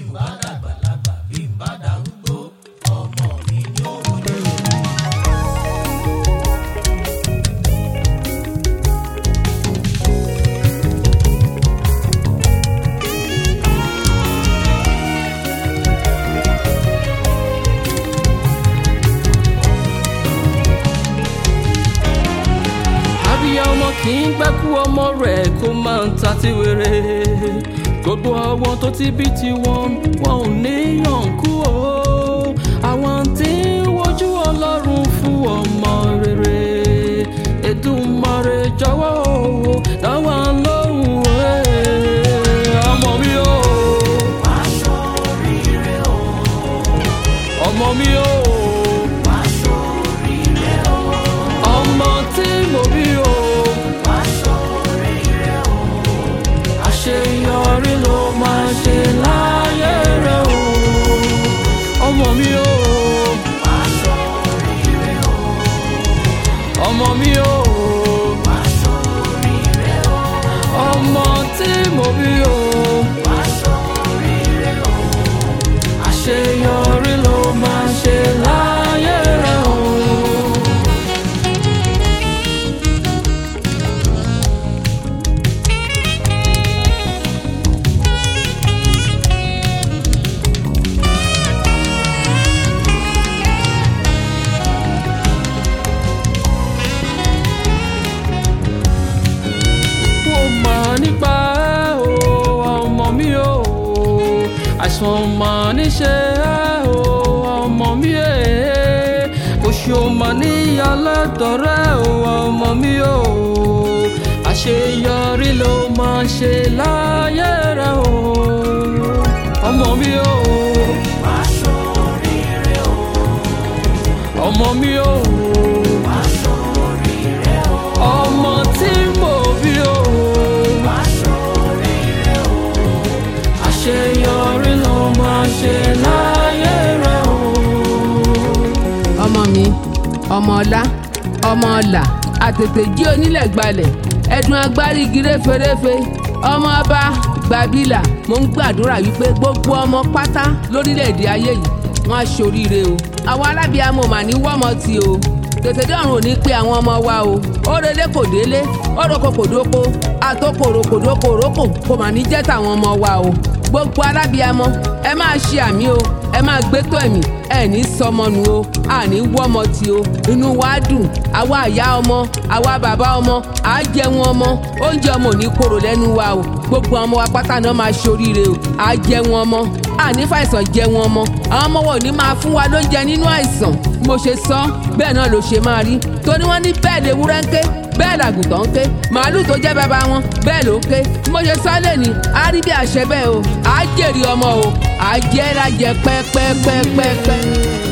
bá dàgbàlagbà bí n bá darúgbó ọmọ mi ni ó wọlé. abiyamọ kì í gbẹ́kú ọmọ rẹ̀ kó máa ń ta tí wéré gbogbo àwọn tó ti bí tiwọn wọn ò ní yànkú o àwọn tí ń wojú ọlọ́run fún ọmọ rere Èdùmàrè jọ̀wọ́ o dáwà lóhùn ẹ̀ ọmọ mi o aṣọ oríire o ọmọ mi o aṣọ oríire o ọmọ tí mo bí o aṣọ oríire o àṣeyọrí ló máa ṣe láyé rẹ o ọmọ mi o aṣọ oríire o ọmọ mi o aṣọ oríire o ọmọ tí mo bí o aṣọ oríire o àṣeyọrí ló máa ṣe láyé rẹ o. ó máa nípa ẹ́ o ọmọ mi o àìsàn máa níṣe ẹ́ o ọmọ mi ẹ̀ oṣù máa ní aládọ́rẹ́ o ọmọ mi o àṣeyọrí ló máa ṣe láyé rẹ o ọmọ mi o aṣọ oríire o ọmọ mi o aṣọ oríire o ọmọ tí mo bí o. aṣọ oríire o àṣeyọrí ló máa ṣe láyé rẹ o. ọmọ mi ọmọ ọlá ọmọ ọlà àtètè jí onílẹ̀ gbalẹ̀ ẹ̀dùn agbárí igi réferéfe ọmọ ọba gbàbílà mo ń gbàdúrà wípé gbogbo ọmọ pátá lórílẹ̀‐èdè ayé yìí wọ́n á ṣoríire o àwọn alábìàmọ̀ mà ní wọ́mọ tí o tètè dọ́rùn ò ní pé àwọn ọmọ wa o ó relé kò délé ó roko kò dóko àtòkòrò kò dóko rókò kò mà ní jẹ́ tàwọn ọmọ wa o gbogbo alábìàmọ̀ ẹ máa ṣe àmì o ẹ máa gbé tó ẹ̀mí ẹ ní sọmọnù o àní wọ́mọ tí o inú wa dùn àwa àyá ọmọ àwa bàbá ọmọ à á jẹun ọmọ oúnjẹ ọmọ ò ní korò lẹ́nu wa o gbogbo ọmọ wa pátá náà máa ṣoríire o à á jẹun ọmọ àní fàìsàn jẹun ọmọ àwọn ọmọ wa ò ní máa fún wa lóúnjẹ nínú àìsàn bí mo ṣe sọ bẹ́ẹ̀ náà ló ṣe máa rí torí wọ́n ní bẹ́ẹ̀ lè wúrẹ́ ń ké bẹ́ẹ̀ làgùntàn ń ké màálù tó jẹ́ bàbá wọn bẹ́ẹ̀ ló ń ké bí mo ṣe sọ lè ní á rí bí àṣẹ bẹ́ẹ̀ o à á jèrè ọmọ o à á jẹ́ lájẹ pẹ́pẹ́pẹ́pẹ́pẹ́.